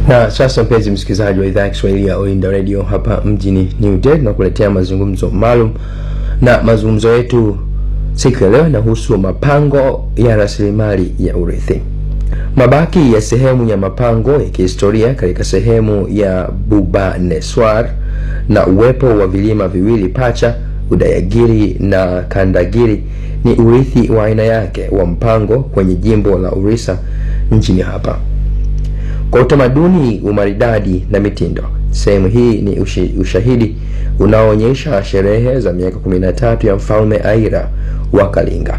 na sasa mpenzi msikilizaji wa idhaa ya kiswahili ya oinda radio hapa mjini new delhi na kuletea mazungumzo maalum na mazungumzo yetu siku ya leo inahusu mapango ya rasilimali ya urithi mabaki ya sehemu ya mapango ya kihistoria katika sehemu ya bubaneswar na uwepo wa vilima viwili pacha udayagiri na kandagiri ni urithi wa aina yake wa mpango kwenye jimbo la urisa nchini hapa kwa utamaduni umaridadi na mitindo sehemu hii ni ushi, ushahidi unaoonyesha sherehe za miaka 13 ya mfalme aira wa kalinga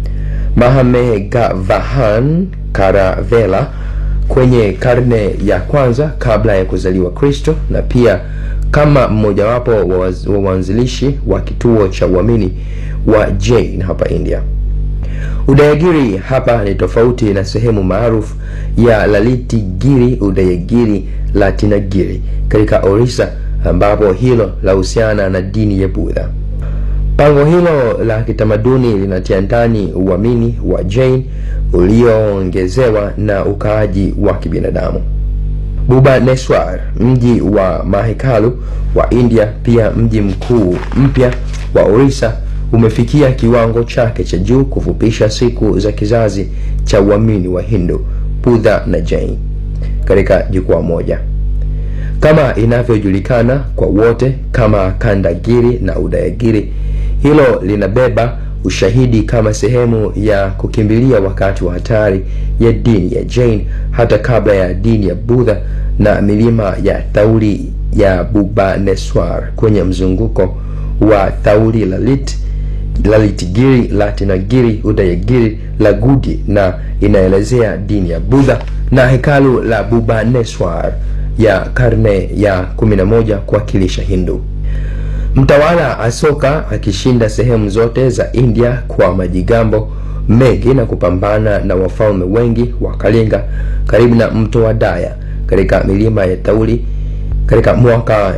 mahamegavahan karavela kwenye karne ya kwanza kabla ya kuzaliwa kristo na pia kama mmojawapo wa waanzilishi wa kituo cha uamini wa jain hapa india udayagiri hapa ni tofauti na sehemu maarufu ya laliti giri udayagiri latinagiri katika orisa ambapo hilo lahusiana na dini ya budha pango hilo la kitamaduni linatia ndani uamini wa jain ulioongezewa na ukaaji wa kibinadamu bubaneswar mji wa mahekalu wa india pia mji mkuu mpya wa orisa umefikia kiwango chake cha juu kufupisha siku za kizazi cha uamini wa hindu budha na jain katika jukwaa moja kama inavyojulikana kwa wote kama kandagiri na udayagiri hilo linabeba ushahidi kama sehemu ya kukimbilia wakati wa hatari ya dini ya jain hata kabla ya dini ya budha na milima ya thauri ya bubaneswar kwenye mzunguko wa thauri lalit lalitigiri latinagiri udayagiri lagudi na inaelezea dini ya budha na hekalu la bubaneswar ya karne ya 11 kuwakilisha hindu mtawala asoka akishinda sehemu zote za india kwa majigambo mengi na kupambana na wafalme wengi wa kalinga karibu na mto wa daya katika milima ya tauli katika mwaka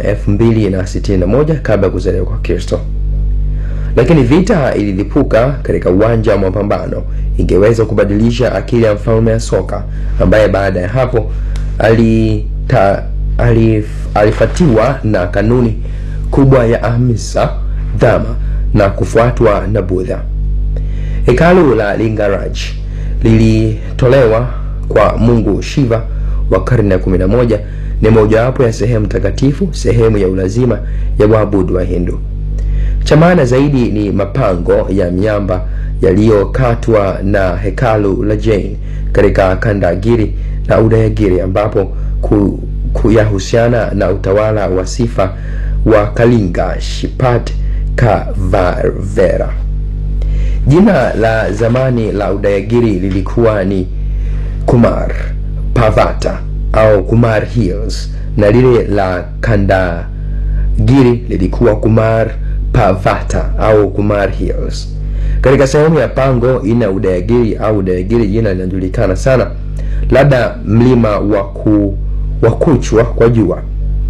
261 kabla ya kuzaliwa kwa kristo lakini vita ililipuka katika uwanja wa mapambano ingeweza kubadilisha akili ya mfalme asoka ambaye baada ya hapo alita, alif, alifatiwa na kanuni kubwa ya ahmisa dhama na kufuatwa na budha hekalu la lingaraj lilitolewa kwa mungu shiva wa karne ya 11 ni mojawapo ya sehemu takatifu sehemu ya ulazima ya waabudu wa hindu cha maana zaidi ni mapango ya miamba yaliyokatwa na hekalu la jain katika kandagiri na udayagiri ambapo ku, kuyahusiana na utawala wa sifa wa kalinga shipat kavarvera jina la zamani la udayagiri lilikuwa ni kumar pavata au kumar hills na lile la kandagiri lilikuwa kumar pavata au kumar hills katika sehemu ya pango ina udayagiri au udayagiri jina linajulikana sana labda mlima wa kuchwa kwa jua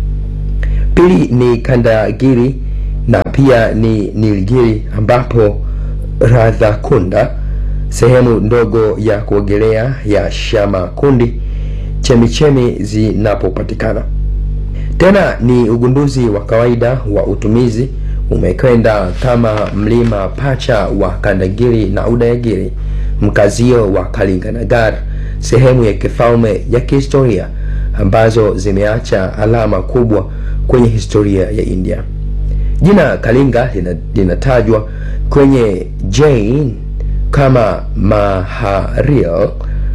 pili ni kandagiri na pia ni nilgiri ambapo radhakunda sehemu ndogo ya kuogelea ya shama kundi chemichemi zinapopatikana tena ni ugunduzi wa kawaida wa utumizi umekwenda kama mlima pacha wa kandagiri na udayagiri mkazio wa kalinganagar sehemu ya kifalme ya kihistoria ambazo zimeacha alama kubwa kwenye historia ya india jina kalinga linatajwa kwenye jain kama maharil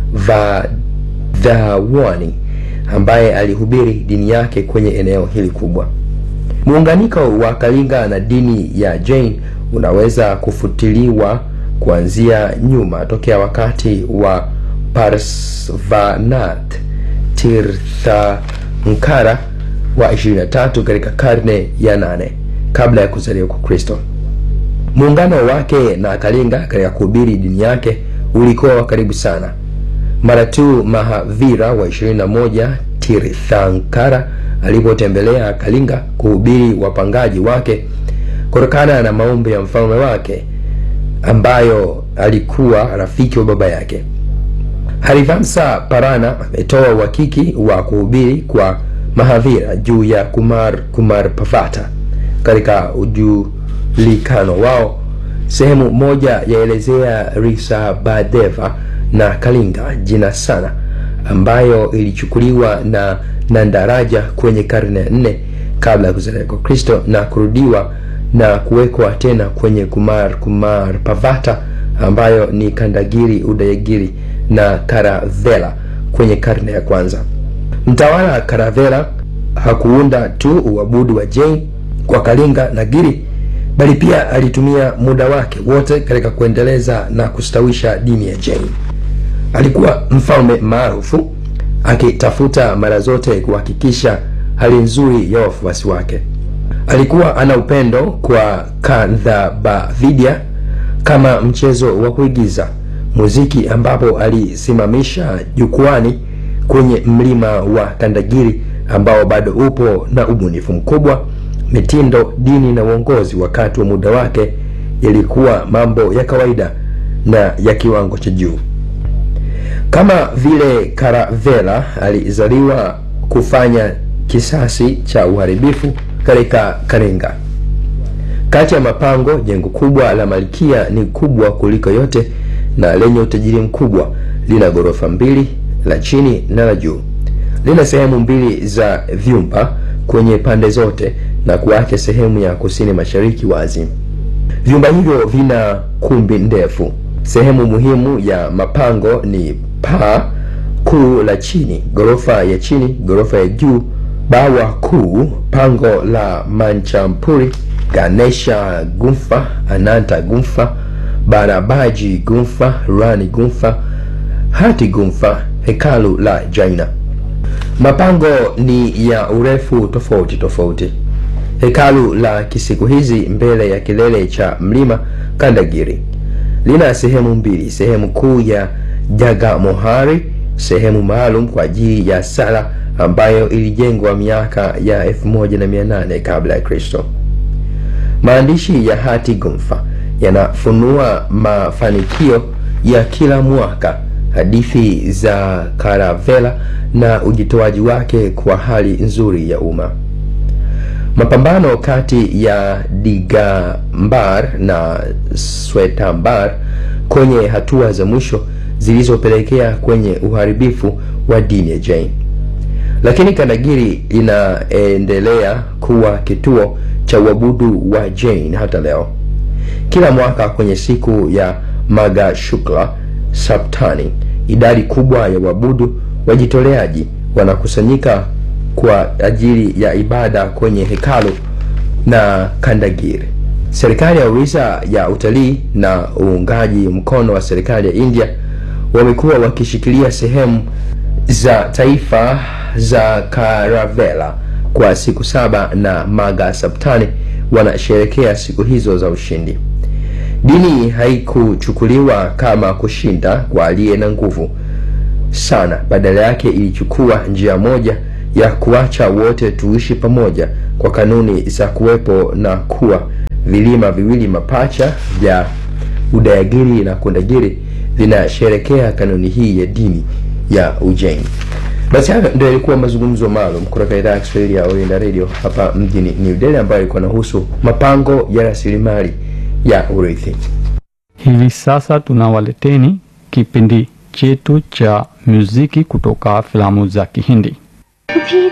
vadhawani ambaye alihubiri dini yake kwenye eneo hili kubwa muunganiko wa kalinga na dini ya jain unaweza kufutiliwa kuanzia nyuma tokea wakati wa parsvanath tirthankara wa 23 katika karne ya 8 kabla ya kuzaliwa kwa kristo muungano wake na kalinga katika kuhubiri dini yake ulikuwa wa karibu sana mara tu mahavira wa 21 tirthankara alipotembelea kalinga kuhubiri wapangaji wake kutokana na maombi ya mfalme wake ambayo alikuwa rafiki wa baba yake Harivamsa Parana ametoa uhakiki wa kuhubiri kwa mahadhira juu ya Kumar Kumar Pavata katika ujulikano wao. Sehemu moja yaelezea Risa Badeva na Kalinga jina sana, ambayo ilichukuliwa na Nandaraja kwenye karne ya nne kabla ya kuzaliwa kwa Kristo na kurudiwa na kuwekwa tena kwenye Kumar Kumar Pavata ambayo ni Kandagiri, Udayagiri na Karavela kwenye karne ya kwanza. Mtawala Karavela hakuunda tu uabudu wa Jain kwa Kalinga na Giri, bali pia alitumia muda wake wote katika kuendeleza na kustawisha dini ya Jain. Alikuwa mfalme maarufu akitafuta mara zote kuhakikisha hali nzuri ya wafuasi wake. Alikuwa ana upendo kwa Kandhabavidya kama mchezo wa kuigiza muziki, ambapo alisimamisha jukwani kwenye mlima wa Kandagiri ambao bado upo na ubunifu mkubwa. Mitindo, dini na uongozi wakati wa muda wake yalikuwa mambo ya kawaida na ya kiwango cha juu. Kama vile Karavela alizaliwa kufanya kisasi cha uharibifu katika Kalinga. Kati ya mapango, jengo kubwa la Malkia ni kubwa kuliko yote na lenye utajiri mkubwa. Lina ghorofa mbili, la chini na la juu. Lina sehemu mbili za vyumba kwenye pande zote na kuacha sehemu ya kusini mashariki wazi. Vyumba hivyo vina kumbi ndefu. Sehemu muhimu ya mapango ni paa kuu la chini, ghorofa ya chini, ghorofa ya juu, bawa kuu, pango la Manchampuri, Ganesha Gumfa, Ananta Gumfa, Barabaji Gumfa, Rani Gumfa, Hati Gumfa, hekalu la Jaina. Mapango ni ya urefu tofauti tofauti. Hekalu la kisiku hizi mbele ya kilele cha mlima Kandagiri lina sehemu mbili, sehemu kuu ya Jagamohari, sehemu maalum kwa ajili ya sala ambayo ilijengwa miaka ya 1800 kabla ya Kristo. Maandishi ya Hati Gumfa yanafunua mafanikio ya kila mwaka, hadithi za Karavela na ujitoaji wake kwa hali nzuri ya umma. Mapambano kati ya Digambar na Swetambar kwenye hatua za mwisho zilizopelekea kwenye uharibifu wa dini ya Jain. Lakini Kandagiri inaendelea kuwa kituo cha uabudu wa Jain hata leo. Kila mwaka kwenye siku ya Magha Shukla Saptani, idadi kubwa ya waabudu wajitoleaji wanakusanyika kwa ajili ya ibada kwenye hekalu na Kandagiri. Serikali ya Orissa ya utalii na uungaji mkono wa serikali ya India wamekuwa wakishikilia sehemu za taifa za Karavela kwa siku saba na Magha Saptani wanasherekea siku hizo za ushindi. Dini haikuchukuliwa kama kushinda kwa aliye na nguvu sana, badala yake ilichukua njia moja ya kuacha wote tuishi pamoja kwa kanuni za kuwepo na kuwa vilima viwili mapacha vya Udayagiri na Kundagiri vinasherekea kanuni hii ya dini ya Ujain. Basi hayo ndio yalikuwa mazungumzo maalum kutoka idhaa ya Kiswahili ya Oriental Radio hapa mjini New Delhi, ambayo ilikuwa inahusu mapango ya rasilimali ya urithi. Hivi sasa tunawaleteni kipindi chetu cha muziki kutoka filamu za Kihindi. भी